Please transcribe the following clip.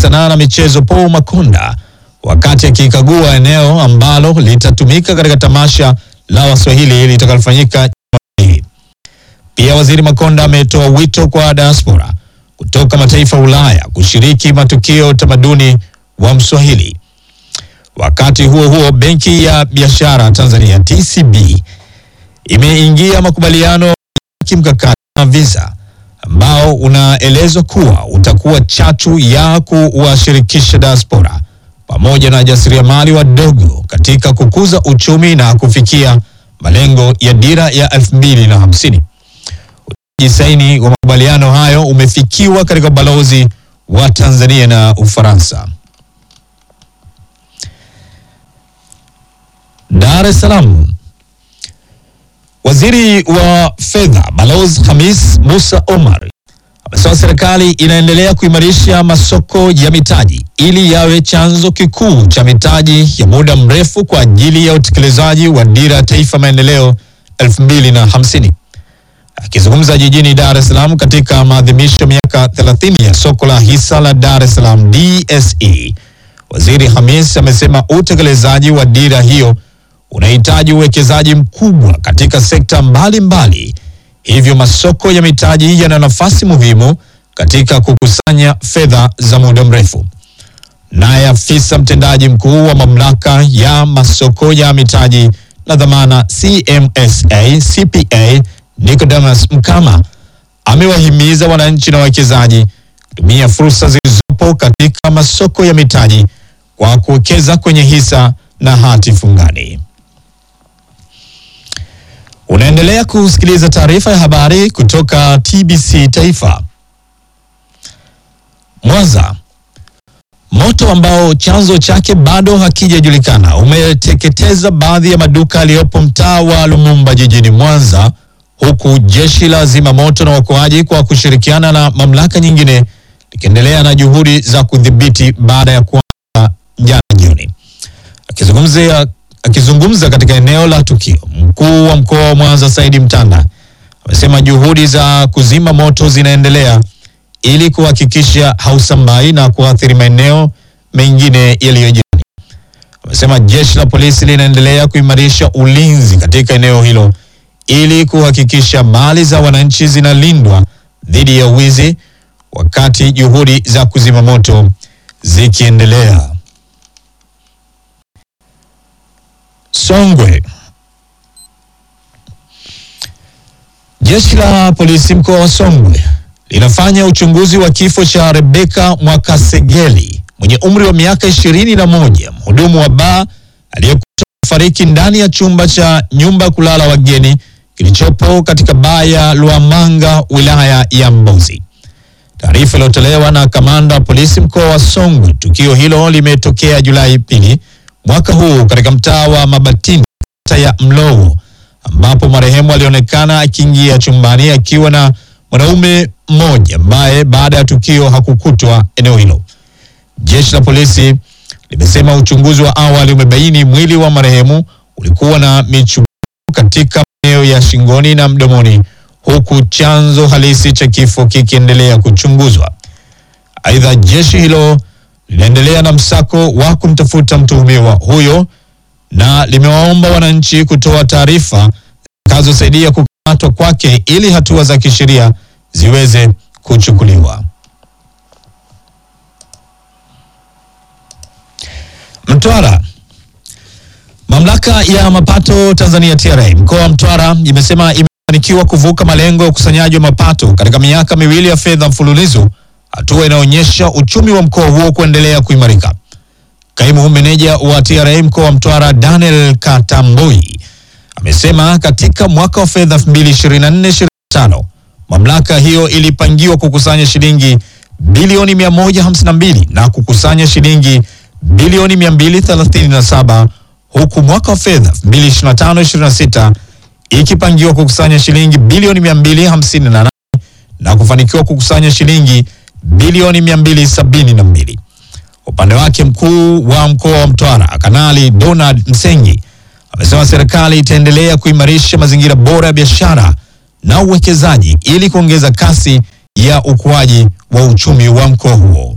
sanaa na michezo Paul Makonda wakati akikagua eneo ambalo litatumika katika tamasha la Waswahili litakalofanyika Jumapili. Pia Waziri Makonda ametoa wito kwa diaspora kutoka mataifa ya Ulaya kushiriki matukio ya utamaduni wa Mswahili. Wakati huo huo, Benki ya Biashara Tanzania TCB imeingia makubaliano ya kimkakati na Visa ambao unaelezwa kuwa utakuwa chachu ya kuwashirikisha diaspora pamoja na jasiriamali wadogo katika kukuza uchumi na kufikia malengo ya dira ya 2050. Utiaji saini wa makubaliano hayo umefikiwa katika ubalozi wa Tanzania na Ufaransa. Dar es Salaam. Waziri wa Fedha Balozi Hamis Musa Omar amesema serikali inaendelea kuimarisha masoko ya mitaji ili yawe chanzo kikuu cha mitaji ya muda mrefu kwa ajili ya utekelezaji wa dira ya taifa maendeleo 2050. Akizungumza jijini Dar es Salaam katika maadhimisho ya miaka 30 ya soko la hisa la Dar es Salaam DSE, Waziri Hamis amesema utekelezaji wa dira hiyo unahitaji uwekezaji mkubwa katika sekta mbalimbali mbali. Hivyo masoko ya mitaji yana nafasi muhimu katika kukusanya fedha za muda mrefu. Naye afisa mtendaji mkuu wa mamlaka ya masoko ya mitaji na dhamana CMSA CPA Nicodemus Mkama amewahimiza wananchi na wawekezaji kutumia fursa zilizopo katika masoko ya mitaji kwa kuwekeza kwenye hisa na hati fungani. Unaendelea kusikiliza taarifa ya habari kutoka TBC Taifa. Mwanza. Moto ambao chanzo chake bado hakijajulikana umeteketeza baadhi ya maduka yaliyopo mtaa wa Lumumba jijini Mwanza, huku jeshi la zimamoto na uokoaji kwa kushirikiana na mamlaka nyingine likiendelea na juhudi za kudhibiti baada ya kuanza jana jioni. Akizungumzia akizungumza katika eneo la tukio, mkuu wa mkoa wa Mwanza Saidi Mtanda amesema juhudi za kuzima moto zinaendelea ili kuhakikisha hausambai na kuathiri maeneo mengine yaliyo jirani. Amesema jeshi la polisi linaendelea kuimarisha ulinzi katika eneo hilo ili kuhakikisha mali za wananchi zinalindwa dhidi ya wizi wakati juhudi za kuzima moto zikiendelea. Songwe. Jeshi la polisi mkoa wa Songwe linafanya uchunguzi wa kifo cha Rebeka Mwakasegeli mwenye umri wa miaka ishirini na moja, mhudumu wa baa aliyekuta fariki ndani ya chumba cha nyumba kulala wageni kilichopo katika baa ya Luamanga wilaya ya Mbozi. Taarifa iliyotolewa na kamanda wa polisi mkoa wa Songwe, tukio hilo limetokea Julai pili mwaka huu katika mtaa wa Mabatini kata ya Mlowo ambapo marehemu alionekana akiingia chumbani akiwa na mwanaume mmoja ambaye baada ya tukio hakukutwa eneo hilo. Jeshi la polisi limesema uchunguzi wa awali umebaini mwili wa marehemu ulikuwa na michubuko katika maeneo ya shingoni na mdomoni, huku chanzo halisi cha kifo kikiendelea kuchunguzwa. Aidha, jeshi hilo linaendelea na msako wa kumtafuta mtuhumiwa huyo na limewaomba wananchi kutoa taarifa zitakazosaidia kukamatwa kwake ili hatua za kisheria ziweze kuchukuliwa. Mtwara. Mamlaka ya mapato Tanzania TRA mkoa wa Mtwara imesema imefanikiwa kuvuka malengo ya ukusanyaji wa mapato katika miaka miwili ya fedha mfululizo, hatua inaonyesha uchumi wa mkoa huo kuendelea kuimarika. Kaimu meneja wa TRA mkoa wa Mtwara Daniel Katamboi amesema katika mwaka wa fedha 2024/2025 mamlaka hiyo ilipangiwa kukusanya shilingi bilioni 152 na kukusanya shilingi bilioni 237 huku mwaka wa fedha 2025/26 ikipangiwa kukusanya shilingi bilioni 258 na kufanikiwa kukusanya shilingi bilioni 272. Upande wake mkuu wa mkoa wa Mtwara Kanali Donald Msengi amesema serikali itaendelea kuimarisha mazingira bora ya biashara na uwekezaji ili kuongeza kasi ya ukuaji wa uchumi wa mkoa huo.